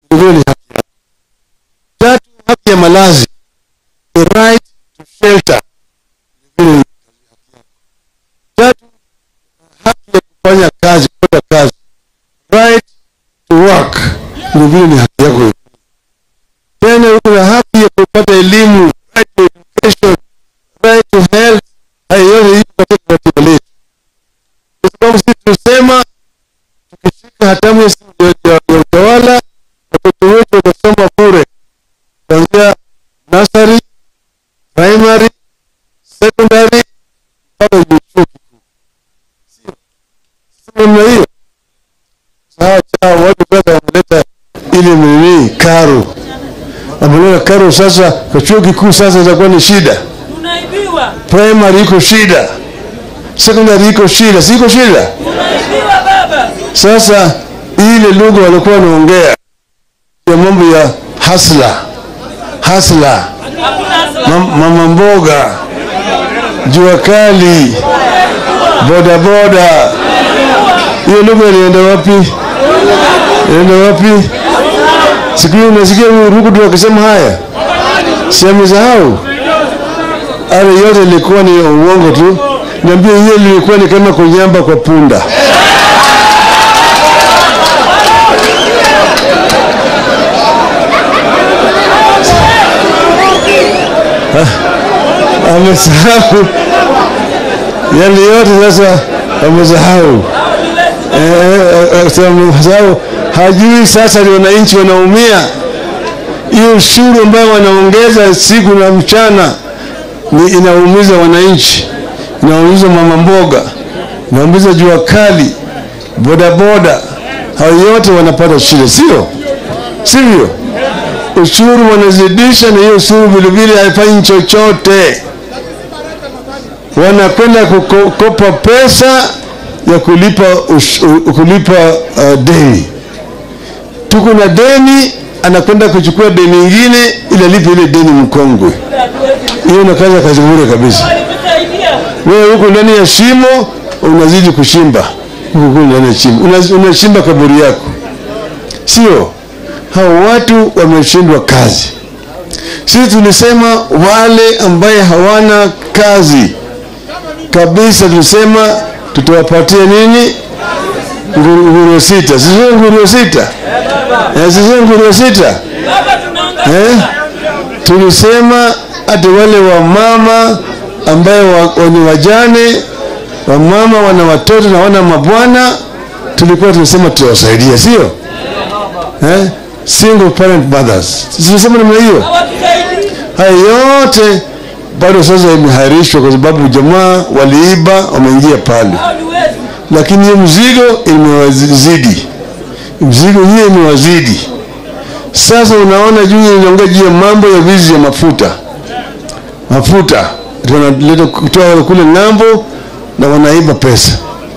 Hiyo ni haki yako. Tatu, haki ya malazi, the right to shelter. Hiyo ni haki yako. Tatu, haki ya kufanya kazi, kupata kazi, right to work. Ni vile ni haki yako. Tena uko na haki ya kupata elimu, right to education, right to health. Hayo yote iko katika katiba letu, kwa sababu sisi tunasema tukishika hatamu ya ya- ya utawala, watoto wetu watasoma bure kuanzia nursery, primary, secondary mpaka juu chuo kikuu. Sio sio namna hiyo. Sawa sawa, watu sasa wameleta ile nini karo, wameleta karo sasa kwa chuo kikuu, sasa itakuwa ni shida. Tunaibiwa, Primary iko shida, secondary iko shida, si iko shida? tunaibiwa baba. Sasa ile lugha walikuwa wanaongea ya mambo ya hasla hasla, Hakuna mam- mama mboga, jua kali, bodaboda, hiyo lugha ilienda wapi? Ilienda wapi? Siku hiyo unasikia huyu Rukutu akisema haya, si amesahau? Ale yote ilikuwa ni uongo tu. Niambie, hiyo ilikuwa ni kama kunyamba kwa punda. amesahau yale yote sasa amesahau Eh, eh, eh, sasa amesahau hajui sasa ni wananchi wanaumia hiyo ushuru ambayo wanaongeza siku na mchana ni inaumiza wananchi inaumiza mama mboga inaumiza jua kali bodaboda hao yote wanapata shida sio sivyo ushuru wanazidisha na hiyo ushuru vilevile haifanyi chochote wanakwenda kukopa pesa ya kulipa, ush, u- kulipa uh, deni tuko na deni anakwenda kuchukua deni ingine ili alipe ile deni mkongwe hiyo nakaza kazi bure kabisa walitusaidia. wewe huko ndani ya shimo unazidi kushimba huko huko ndani ya shimo Una- unashimba kaburi yako sio hao watu wameshindwa kazi sisi tulisema wale ambaye hawana kazi kabisa tulisema tutawapatia nini Nguru- nguruwe sita sisio nguruwe sita Eh, sisio nguruwe sita Baba tunaangalia. eh? tulisema hata wale wamama ambaye wa, wa- ni wajane wamama wana watoto na wana mabwana tulikuwa tunasema tutawasaidia sio eh? single parent mothers tulisema namna hiyo Hawatusaidii. haya yote bado sasa imehairishwa kwa sababu jamaa waliiba wameingia pale Hao ni wetu. lakini hiyo mzigo imewazidi mzigo hiyo imewazidi sasa unaona juu inaongea juu ya mambo ya wizi ya mafuta mafuta Ati wanaleta kutoa kule ng'ambo na wanaiba pesa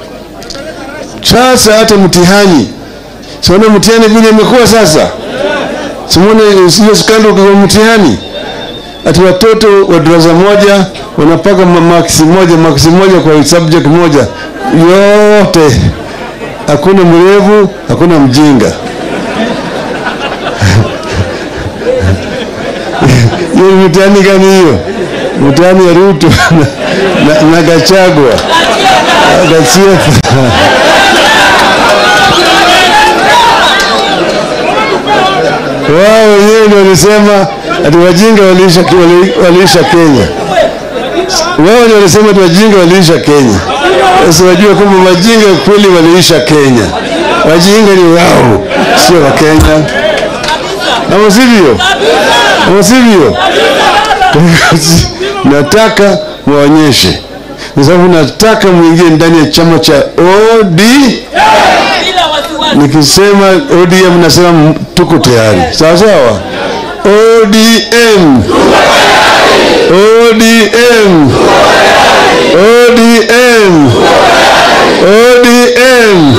sasa hata mtihani siona mtihani vile imekuwa sasa simone hiyo skando kwa mtihani ati watoto wa darasa moja wanapaka ma- maksi moja maksi moja kwa subject moja yote hakuna mrevu hakuna mjinga hiyo ni mtihani gani hiyo mtihani ya ruto na, na, na gachagwa Gachagua. wao wenyewe ndio walisema ati wajinga waliisha, wali- waliisha Kenya. Wao ndio walisema ati wajinga waliisha Kenya. Sasa wajua kwamba wajinga kweli waliisha Kenya. Wajinga ni wao, sio wa Kenya. Ama sivyo? Ama sivyo? nataka muonyeshe, kwa sababu nataka muingie ndani ya chama cha OD. Bila wasiwasi. Nikisema ODM nasema m- tuko tayari, sawa sawa. ODM, ODM, ODM, ODM,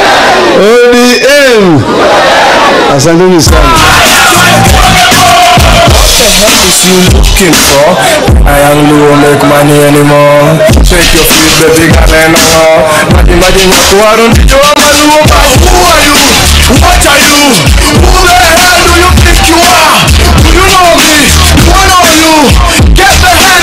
ODM. Asanteni sana. is you looking for? I am low, make money anymore. Shake your feet, baby, girl, and all. Imagine, imagine, you are on the door, man, who are you? What are you? Who the hell